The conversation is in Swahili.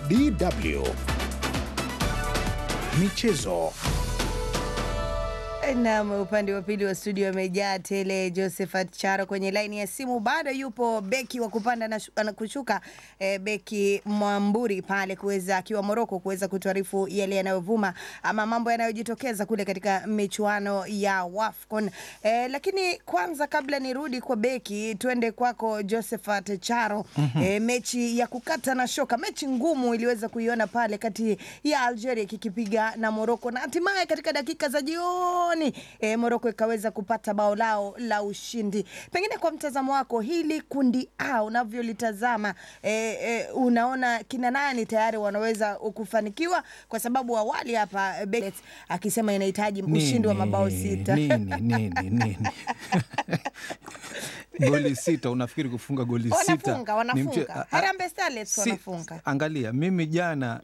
DW Michezo. Nam, upande wa pili wa studio amejaa tele. Josephat Charo kwenye laini ya simu, bado yupo beki wa kupanda na, shu- na kushuka eh, beki Mwamburi pale kuweza akiwa Moroko kuweza kutuarifu yale yanayovuma ama mambo yanayojitokeza kule katika michuano ya WAFCON. Eh, lakini kwanza kabla nirudi kwa beki, tuende kwako Josephat Charo. Eh, mechi ya kukata na shoka, mechi ngumu iliweza kuiona pale kati ya Algeria kikipiga na Moroko na hatimaye katika dakika za jioni e, Moroko ikaweza kupata bao lao la ushindi. Pengine kwa mtazamo wako hili kundi A unavyolitazama, e, e, unaona kina nani tayari wanaweza kufanikiwa? Kwa sababu awali hapa Beckett akisema inahitaji ushindi wa mabao sita. Nini, nini, nini? goli sita, unafikiri kufunga goli sita Wanafunga, ni mche- wanafunga. a- a- Harambee Starlets si- wanafunga. Angalia, mimi jana